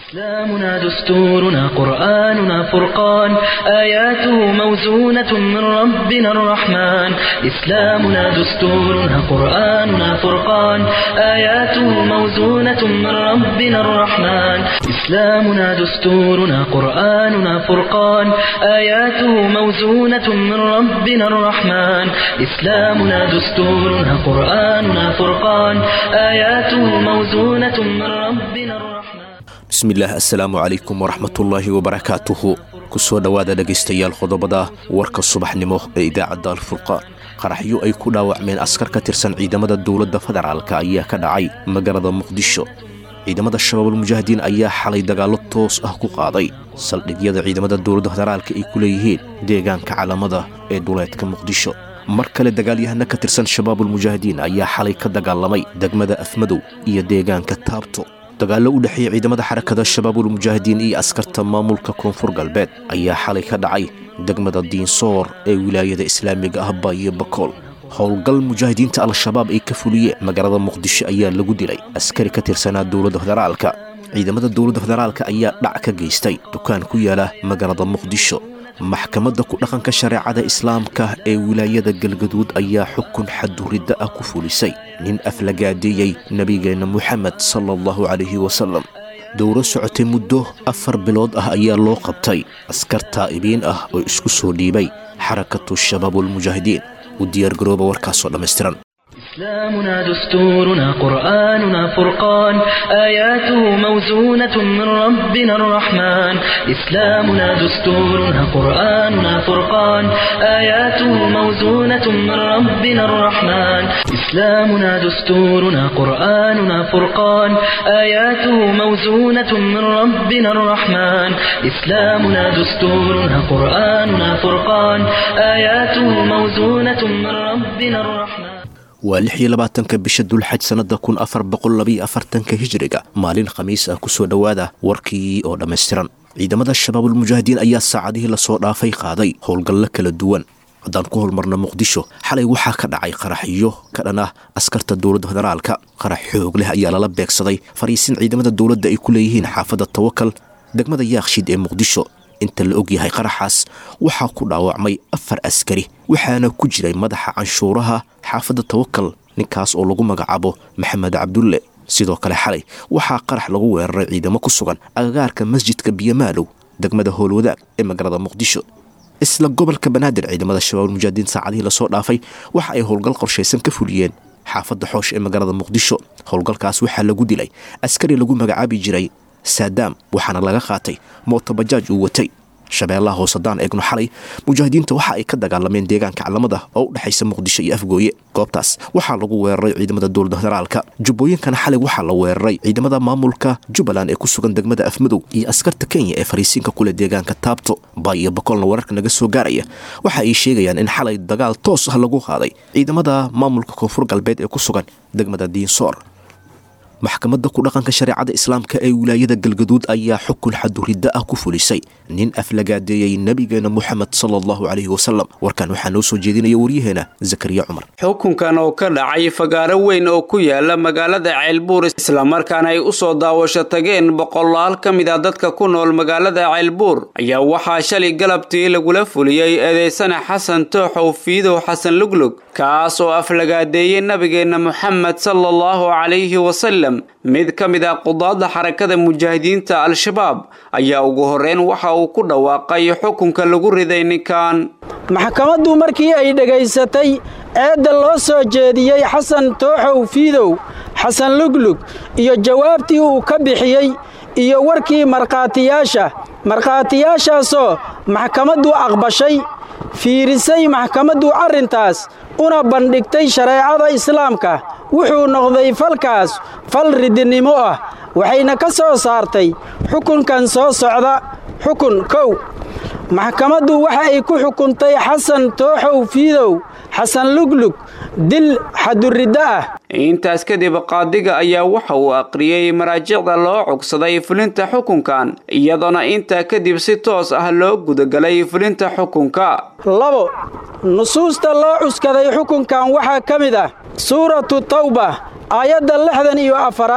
إسلامنا دستورنا قرآننا فرقان آياته موزونة من ربنا الرحمن إسلامنا دستورنا قرآننا فرقان آياته موزونة من ربنا الرحمن إسلامنا دستورنا قرآننا فرقان آياته موزونة من ربنا الرحمن إسلامنا دستورنا قرآننا فرقان آياته موزونة من ربنا الرحمن bismillaah assalaamu calaykum waraxmatullaahi wabarakaatuhu ku soo dhowaada dhegaystayaal qodobada warka subaxnimo ee idaacadda alfurqaan qaraxyo ay ku dhaawacmeen askar ka tirsan ciidamada dowladda federaalk ayaa ka dhacay magaalada muqdisho ciidamada shabaabulmujaahidiin ayaa xalay dagaallo toos ah ku qaaday saldhigyada ciidamada dowladda federaalka ay ku leeyihiin deegaanka calamada ee dhuleedka muqdisho mar kale dagaalyahana ka tirsan shabaabulmujaahidiin ayaa xalay ka dagaalamay degmada afmadow iyo deegaanka taabto dagaallo u dhexeeya ciidamada xarakada shabaabulmujaahidiin iyo askarta maamulka koonfur galbeed ayaa xalay ka dhacay degmada diinsoor ee wilaayada islaamiga ah baayo bakool howlgal mujaahidiinta al-shabaab ay ka fuliyeen magaalada muqdisho ayaa lagu dilay askari ka tirsanaa dowladda federaalka ciidamada dowladda federaalka ayaa dhac ka geystay dukaan ku yaala magaalada muqdisho maxkamadda ku dhaqanka shareecada islaamka ee wilaayada galgaduud ayaa xukun xaduridda ah ku fulisay nin aflagaadeeyey nebigeenna moxamed sala allahu calayhi wasalam dowro socotay muddo afar bilood ah ayaa loo qabtay askar taa'ibiin ah oo isku soo dhiibay xarakatu shabaabulmujaahidiin u diyaargarooba warkaasoo dhammaystiran إسلامنا دستورنا قرآننا فرقان آياته موزونة من ربنا الرحمن إسلامنا دستورنا قرآننا فرقان آياته موزونة من ربنا الرحمن إسلامنا دستورنا قرآننا فرقان آياته موزونة من ربنا الرحمن إسلامنا دستورنا قرآننا فرقان آياته موزونة من ربنا الرحمن waa lix iyo labaatanka bisha dulxaj sannada kun afar boqol labaiyo afartanka hijiriga maalin khamiis ah ku soo dhowaada warkii oo dhammaystiran ciidamada shabaabulmujaahidiin ayaa saacadihii lasoo dhaafay qaaday howlgallo kala duwan haddaan ku holmarna muqdisho xalay waxaa ka dhacay qaraxyo ka dhan ah askarta dowladda federaalka qarax xoog leh ayaa lala beegsaday fariisin ciidamada dowladda ay ku leeyihiin xaafadda tawakal degmada yaakshiid ee muqdisho inta la og yahay qaraxaas waxaa ku dhaawacmay afar askari waxaana ku jiray madaxa canshuuraha xaafadda tawakal ninkaas oo lagu magacaabo maxamed cabdulle sidoo kale xalay waxaa qarax lagu weeraray ciidamo ku sugan agagaarka masjidka biyamaalow degmada howlwadaag ee magaalada muqdisho isla gobolka banaadir ciidamada shabaabulmujaahidiin saacadihii lasoo dhaafay waxa ay howlgal qorshaysan ka fuliyeen xaafadda xoosh ee magaalada muqdisho howlgalkaas waxaa lagu dilay askari lagu magacaabi jiray saadaam waxaana laga qaatay mootobajaaj uu watay shabeellaha hoosadaan eegno xalay mujaahidiinta waxa ay ka dagaalameen deegaanka calamada oo u dhexaysa muqdisho iyo afgooye goobtaas waxaa lagu weeraray ciidamada dowladda federaalka jubbooyinkana xalay waxaa la weeraray ciidamada maamulka jubbaland ee ku sugan degmada afmadow iyo askarta kenya ee fariisiinka kuleh deegaanka taabto baay iyo bakolna wararka naga soo gaaraya waxa ay sheegayaan in xalay dagaal toos ah lagu qaaday ciidamada maamulka koonfur galbeed ee ku sugan degmada diinsoor maxkamadda ku dhaqanka shareecada islaamka ee wilaayada galgaduud ayaa xukun xaduridda ah ku fulisay nin aflagaadeeyey nebigeena moxamed sala allahu calayhi wasalam warkan waxaa noo soo jeedinaya waryaheena zakariya cumar xukunkan oo ka dhacay fagaaro weyn oo ku yaala magaalada ceelbuur islamarkaana ay u soo daawasho tageen boqolaal ka mid a dadka ku nool magaalada ceelbuur ayaa waxaa shalay galabtii lagula fuliyey eedeysana xasan tooxow fiidow xasan luglug kaas oo aflagaadeeyey nabigeenna moxamed sala allahu calayhi wasalam mid ka mid ah qudaadda xarakada mujaahidiinta al-shabaab ayaa ugu horreyn waxa uu ku dhawaaqay xukunka lagu riday ninkan maxkamaddu markii ay dhegaysatay eedda loo soo jeediyey xasan tooxow fiidow xasan luglug iyo jawaabtii uu ka bixiyey iyo warkii markhaatiyaasha markhaatiyaashaasoo maxkamaddu aqbashay fiirisay maxkamaddu arrintaas una bandhigtay shareecada islaamka wuxuu noqday falkaas fal ridinimo ah waxayna ka soo saartay xukunkan soo socda xukun kow maxkamaddu waxa ay ku xukuntay xasan tooxow fiidow xasan luglug dil xaduriddo ah intaas kadib qaadiga ayaa waxa uu aqriyey maraajicda loo cogsaday fulinta xukunkan iyadoona intaa kadib si toos ah loo gudagalay fulinta xukunka labo nusuusta loo cuskaday xukunkan waxaa ka mid ah suuratu tawba aayadda lixdan iyo afaraad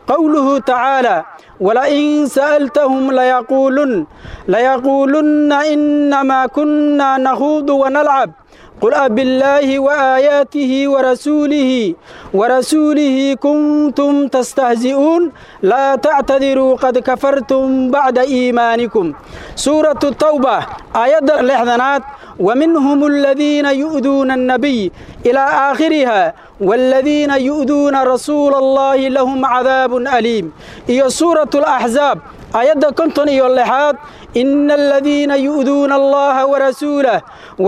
قوله تعالى ولئن سألتهم ليقولن ليقولن إنما كنا نخوض ونلعب قل أبالله وآياته ورسوله ورسوله كنتم تستهزئون لا تعتذروا قد كفرتم بعد إيمانكم سورة التوبة آيات الإحذانات ومنهم الذين يؤذون النبي إلى آخرها والذين يؤذون رسول الله لهم عذاب أليم إيه سورة الأحزاب آيات كنتم إيه اللحاد إن الذين يؤذون الله ورسوله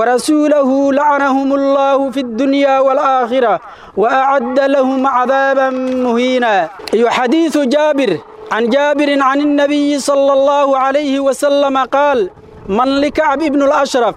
ورسوله لعنهم الله في الدنيا والآخرة وأعد لهم عذابا مهينا أي حديث جابر عن جابر عن النبي صلى الله عليه وسلم قال من لكعب ابن الأشرف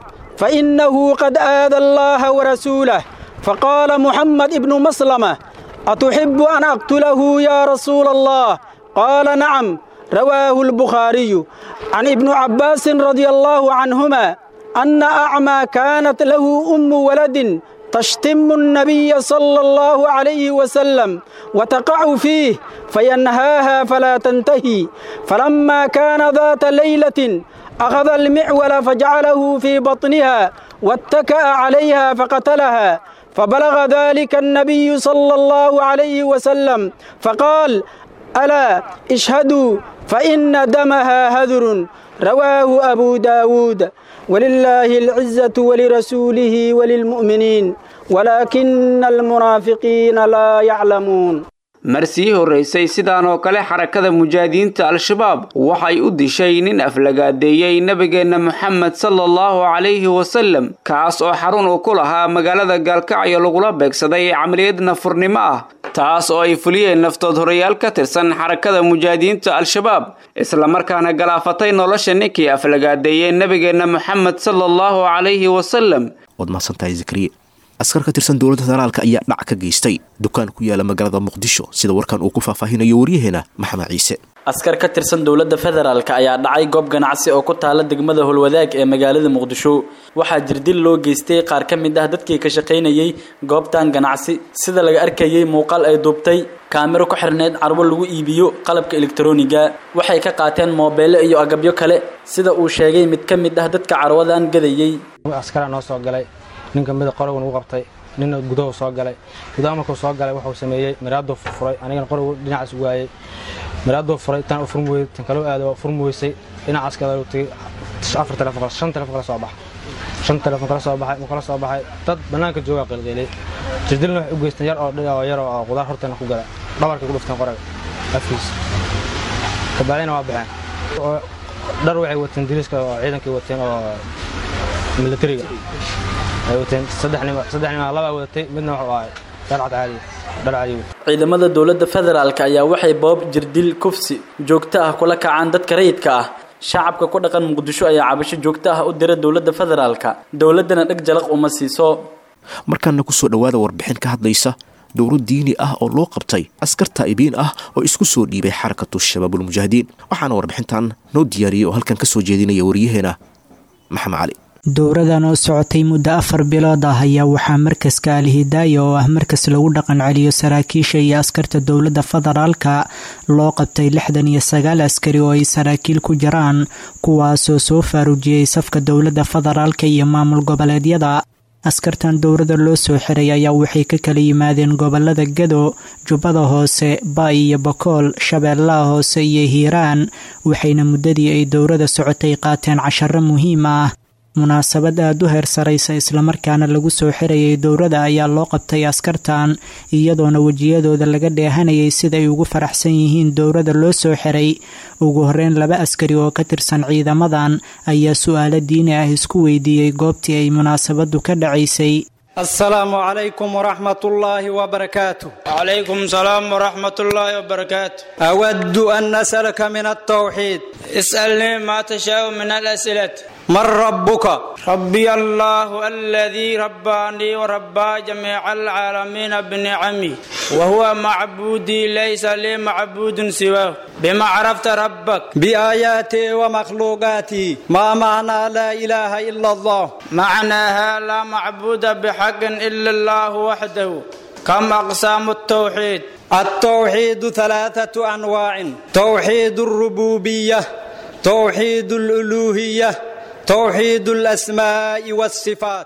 فإنه قد آذى الله ورسوله فقال محمد ابن مسلمة أتحب أن أقتله يا رسول الله قال نعم رواه البخاري عن ابن عباس رضي الله عنهما أن أعمى كانت له أم ولد تشتم النبي صلى الله عليه وسلم وتقع فيه فينهاها فلا تنتهي فلما كان ذات ليلة أخذ المعول فجعله في بطنها واتكأ عليها فقتلها فبلغ ذلك النبي صلى الله عليه وسلم فقال ألا اشهدوا فإن دمها هذر رواه أبو داود ولله العزة ولرسوله وللمؤمنين ولكن المنافقين لا يعلمون marsii horraysay sidaan oo kale xarakada mujaahidiinta al-shabaab waxay u dishay nin aflagaadeeyey nebigeenna moxamed sala allahu calayhi wasallam kaas oo xarun uu ku lahaa magaalada gaalkacyo lagula beegsaday camaliyad nafurnimo ah taas oo ay fuliyeen naftood horayaal ka tirsan xarakada mujaahidiinta al-shabaab islamarkaana galaafatay nolosha ninkii aflagaadeeyey nebigeenna moxamed sala allahu calayhi wasallam waad mahadsantahay zakariye askar ka tirsan dowladda federaalka ayaa dhac ka geystay dukaan ku yaala magaalada muqdisho sida warkan uu ku faahfaahinayo waryaheena maxamed ciise askar ka tirsan dowladda federaalka ayaa dhacay goob ganacsi oo ku taala degmada holwadaag ee magaalada muqdisho waxaa jirdil loo geystay qaar ka mid ah dadkii ka shaqaynayey goobtan ganacsi sida laga arkayey muuqaal ay duubtay kaamiro ku xirneyd carwo lagu iibiyo qalabka elektroniga waxay ka qaateen moobeele iyo agabyo kale sida uu sheegay mid ka mid ah dadka carwadan gadayey askaraa noo soo galay ninka mida qorigan uu qabtay nina gudahu soo galay gudaha markuu soo galay wuxuu sameeyey miraaduu furfuray anigana qorigu dhinacaas waayey miraaduu furay tan u furmi weyday tan kaloo aado furmi weysay dhinacaas kale uu tagay afar telefoon shan telefoon kala soo baxay shan telefoon kala soo baxay kala soo baxay dad bannaanka joogaa qilqilay jirdilna waxay u geysteen yar oo yar oo qudaar horteena ku gala dhabarkay ku dhufteen qoriga afkiisa kabacdina waa baxeen dhar waxay wateen diriiska oo ciidankay wateen oo militariga ay wateen saddex nima saddex nima laba wadatay midna wuxuu ahay dhar cad caadi dhar caadi ciidamada dowladda federaalka ayaa waxay boob jirdil kufsi joogto ah kula kacaan dadka rayidka ah shacabka ku dhaqan muqdisho ayaa cabasho joogto ah u dira dowladda federaalka dowladdana dheg jalaq uma siiso markaana kusoo dhowaada warbixin ka hadlaysa dowro diini ah oo loo qabtay askar taa'ibiin ah oo isku soo dhiibay xarakatu shabaabulmujaahidiin waxaana warbixintan noo diyaariyey oo halkan ka soo jeedinaya waryaheena maxamed cali dowradan oo socotay muddo afar bilood ah ayaa waxaa markaska alhidaaya oo ah markas lagu dhaqan celiyo saraakiisha iyo askarta dowladda federaalka loo qabtay lixdan iyo sagaal askari oo ay saraakiil ku jiraan kuwaasoo soo faarujiyey safka dowladda federaalka iyo maamul goboleedyada askartan dowrada loo soo xiray ayaa waxay ka kala yimaadeen gobolada gado jubbada hoose baay iyo bakool shabeellaha hoose iyo hiiraan waxayna muddadii ay dowrada socotay qaateen casharo muhiim ah munaasabad aada u heer saraysa islamarkaana lagu soo xirayay dowrada ayaa loo qabtay askartan iyadoona wejiyadooda laga dheehanayay sida ay ugu faraxsan yihiin dowrada loo soo xiray ugu horeyn laba askari oo ka tirsan ciidamadan ayaa su-aalo diini ah isku weydiiyey goobtii ay munaasabadu ka dhacaysay السلام عليكم ورحمة الله وبركاته وعليكم السلام ورحمة الله وبركاته أود أن أسألك من التوحيد اسألني ما تشاء من الأسئلة من ربك ربي الله الذي رباني وربى جميع العالمين بنعمي وهو معبودي ليس لي معبود سواه بما عرفت ربك بآياتي ومخلوقاتي ما معنى لا إله إلا الله معناها لا معبود بحق إلا الله وحده كم أقسام التوحيد التوحيد ثلاثة أنواع توحيد الربوبية توحيد الألوهية توحيد الأسماء والصفات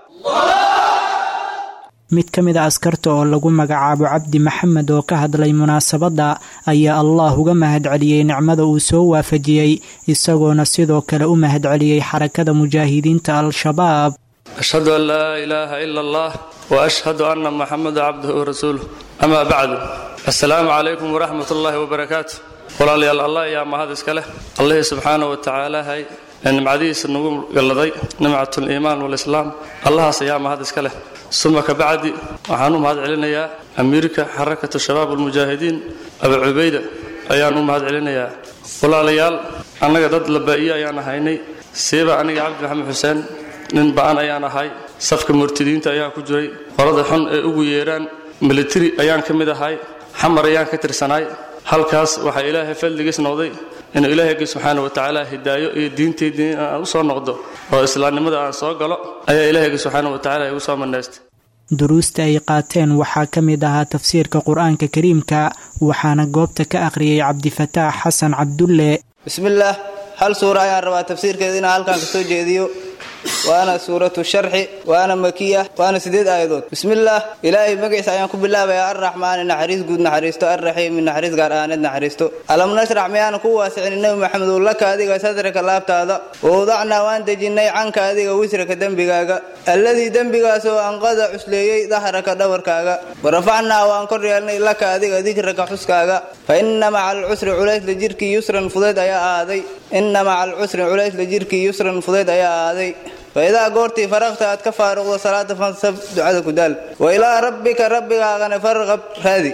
mid ka mid a askarta oo lagu magacaabo cabdi maxamed oo ka hadlay munaasabadda ayaa allah uga mahadceliyey nicmada uu soo waafajiyey isagoona sidoo kale u mahadceliyey xarakada mujaahidiinta al-shabaab ashhadu an laa ilaaha ila allah wa ashhadu anna maxameda cabduhu warasuuluh amaa bacdu assalaamu calaykum waraxmat ullaahi wabarakaatu walaalayaal allah ayaa mahad iska leh allihii subxaana wa tacaalahay ee nimcadihiisa nagu galladay nimcatuliimaan walislaam allahaas ayaa mahad iska leh suma ka bacdi waxaan u mahad celinayaa amiirka xarakatu shabaab almujaahidiin abu cubayda ayaan u mahad celinayaa walaalayaal annaga dad labaa'iye ayaan ahaynay siiba aniga cabdi maxamed xuseen nin ba'an ayaan ahay safka murtidiinta ayaan ku jiray qolada xun ee ugu yeedhaan militari ayaan ka mid ahay xamar ayaan ka tirsanaay halkaas waxaa ilaahay fadligiis noqday inuu ilaahayga subxaana wa tacaala hidaayo iyo diintaydii aan u soo noqdo oo islaamnimada aan soo galo ayaa ilaahayga subxaana wa tacala igu soo manaystay duruusta ay qaateen waxaa ka mid ahaa tafsiirka qur-aanka kariimka waxaana goobta ka akhriyey cabdifataax xasan cabdulle bismillaah hal suura ayaan rabaa tafsiirkeeda inaan halkan kasoo jeediyo waana suuratu sharxi waana makiya waana sideed aayadood bismillaah ilaahay magaciisa ayaan ku bilaabayaa arraxmaani naxariis guud naxariisto arraxiimi naxariis gaar ahaaneed naxariisto alam nashrax miyaanu ku waasicin nebi maxamedow laka adiga sadraka laabtaada wawdacnaa waan dejinnay canka adiga wisraka dembigaaga alladii dembigaasoo anqada cusleeyey dahraka dhabarkaaga warafacnaa waan kor yeelnay laka adiga dikraka xuskaaga fa inna maca alcusri culaysla jirkii yusran fudeyd ayaa ahaaday inna maca alcusri culaysla jirkii yusran fudeyd ayaa ahaaday faidaa goortii faraqta aad ka faaruqdo salaada fansab ducada ku daal wa ilaa rabbika rabbigaagana farqab raadi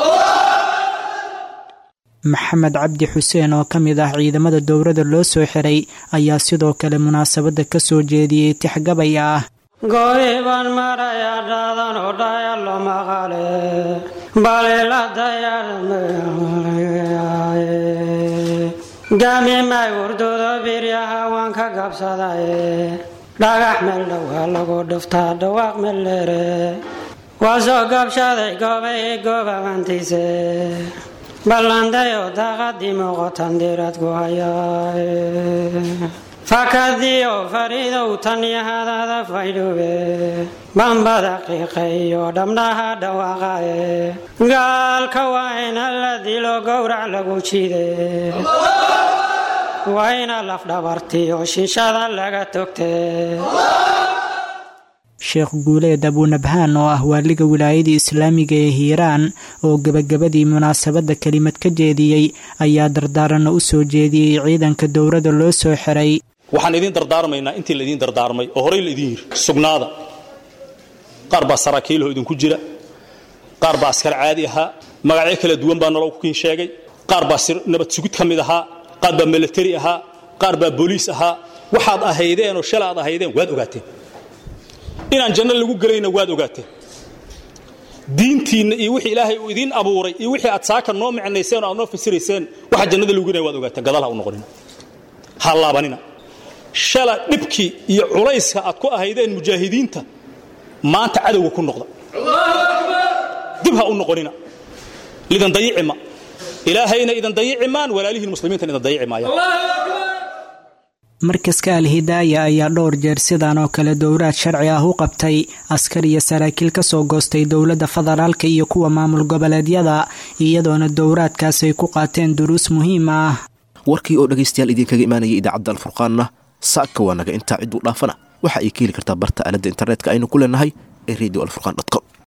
maxamed cabdi xuseen oo ka mid ah ciidamada dowladda loo soo xiray ayaa sidoo kale munaasabadda ka soo jeediyey tixgabay ah gooribaan maraya dhaadan oo dhayalo maqale baliladayaaye gaamimay urdudo biryaha waan ka gabsadaye dhagax meel dhowaa lagu dhuftaa dhawaaq meldheere waa soo gabshaday goobay goobabantiise ballandayo daaqadii muuqotan diirad ku hayaaye fakadiyo fariidow tanyahadada faydhube bambada qiiqayo dhabnaha dhawaaqaye gaalka waa ina la dilo gowrac lagu jide waa ina lafdhabartiyo shishada laga togtee sheekh guuleed abuunabhaan oo ah waaliga wilaayadii islaamiga ee hiiraan oo gebagabadii munaasabadda kelimad ka jeediyey ayaa dardaaranna u soo jeediyey ciidanka dowladda loo soo xiray waxaan idiin dardaarmaynaa intii laydin dardaarmay oo horey laydin yiri sugnaada qaar baa saraakiilho idinku jira qaar baa askar caadi ahaa magacyo kala duwan baa nolol kukiin sheegay qaar baa nabad sugid ka mid ahaa qaar baa milatari ahaa qaar baa booliis ahaa waxaad ahaydeen oo shala aad ahaydeen waad ogaateen inaan janno lagu gelayna waad ogaateen diintiinna iyo wixii ilaahay uu idiin abuuray iyo wixii aad saaka noo micnayseen oo aad noo fasirayseen waxa jannada lagu gelaya waad ogaateen gadaal ha u noqonina ha laabanina shala dhibkii iyo culayska aad ku ahaydeen mujaahidiinta maanta cadowga ku noqda dib ha u noqonina lidan dayicima ilaahayna idan dayicimaan walaalihiin muslimiintan idan dayici maayaan markaska al-hidaaya ayaa dhowr jeer sidan oo kale dowlaad sharci ah u qabtay askar iyo saraakiil ka soo goostay dowladda federaalka iyo kuwa maamul goboleedyada iyadoona dowlaadkaas ay ku qaateen duruus muhiim ah warkii oo dhegaystayaal idinkaga imaanayay idaacadda alfurqaanna saaka waa naga intaa cidduu dhaafana waxa ay ka heli kartaa barta aaladda internetka aynu ku leenahay ee radio alfurqan com